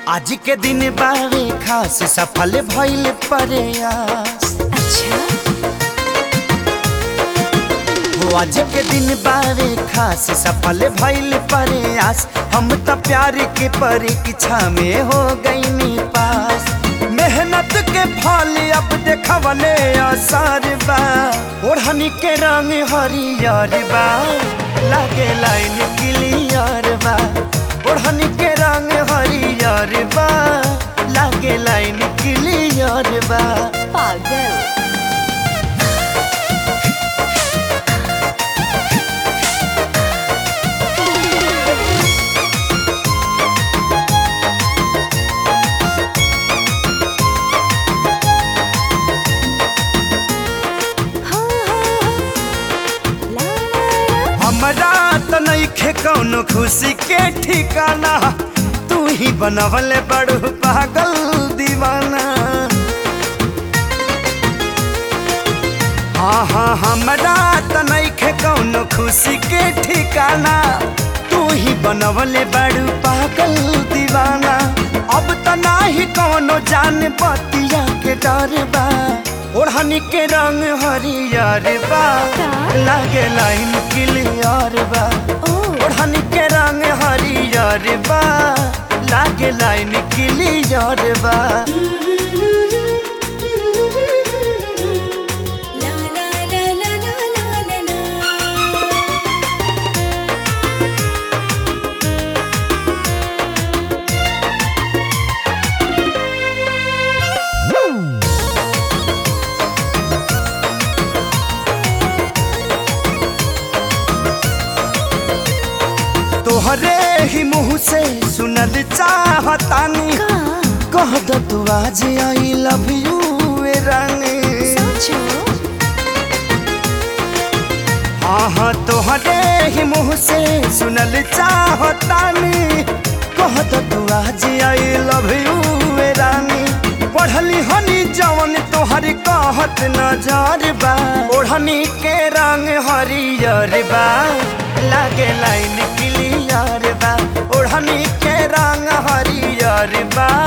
आज के दिन बारे खास सफल भइल प्रयास अच्छा हो आज के दिन बारे खास सफल भइल प्रयास हम त प्यार के परीक्षा में हो गईनी पास मेहनत के फल अब देखवले आसार बा ओढ़नी के रंग हरियर बा लागे लाइन क्लियर बा ओढ़नी के रंग हरियर बा लागे लाइन क्लियर बा पागल हाँ, हाँ, ला, ला, ला। हमरा त नइखे कौनो खुशी के ठिकाना तू ही बनवले बड़ू पागल दीवाना हाँ हाँ हमरा त नइखे कौनो खुशी के ठिकाना तू ही बनवले बड़ू पागल दीवाना अब त नाही कौनो जान बतिया के डर बा ओढ़नी के रंग हरियर बा का? लागे लाइन क्लियर बा ओ ओढ़नी के रंग हरियर बा लागे लाइन क्लियर बा ला, ला, ला, ला, ला, ला, ला, ला। तोहरे ही मुंह से सुनल चाहतानी का? कह दो तू आज आई लव यू रानी सोचो हाँ हाँ तोहरे ही मुंह से सुनल चाहतानी कह दो तू आज आई लव यू रानी पढ़ली हनी जवन तोहर कहत नजर बा ओढ़नी के रंग हरियर बा लागे लाइन क्लियर बा ओढ़नी के रंग हरियर बा